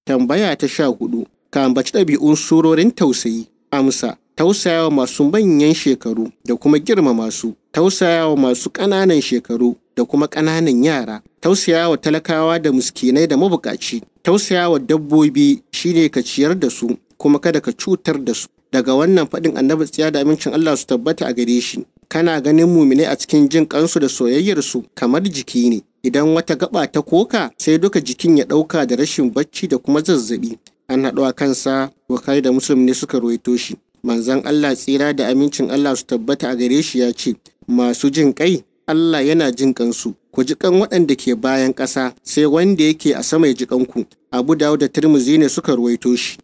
Tambaya ta sha hudu. Ka ambaci ɗabi'un surorin tausayi. Amsa. Tausayawa masu manyan shekaru da kuma girmama su. Tausayawa masu ƙananan shekaru da kuma ƙananan yara. Tausayawa talakawa da miskinai da mabukaci. Tausayawa dabbobi shine ka ciyar da su kuma kada ka cutar da su. Daga wannan faɗin annabi tsiya da amincin Allah su tabbata a gare shi. Kana ganin mumine a cikin jin kansu da soyayyarsu kamar jiki ne. Idan wata gaba ta koka sai duka jikin ya ɗauka da rashin bacci da kuma zazzabi. An haɗu a kansa Bukhari da Muslim ne suka ruwaito shi. Manzon Allah tsira da amincin Allah su tabbata a gare shi ya ce, Masu jin kai Allah yana jin kansu. Ku ji kan waɗanda ke bayan ƙasa sai wanda yake a sama ya ji kanku. Abu Dawud da Tirmidhi ne suka ruwaito shi.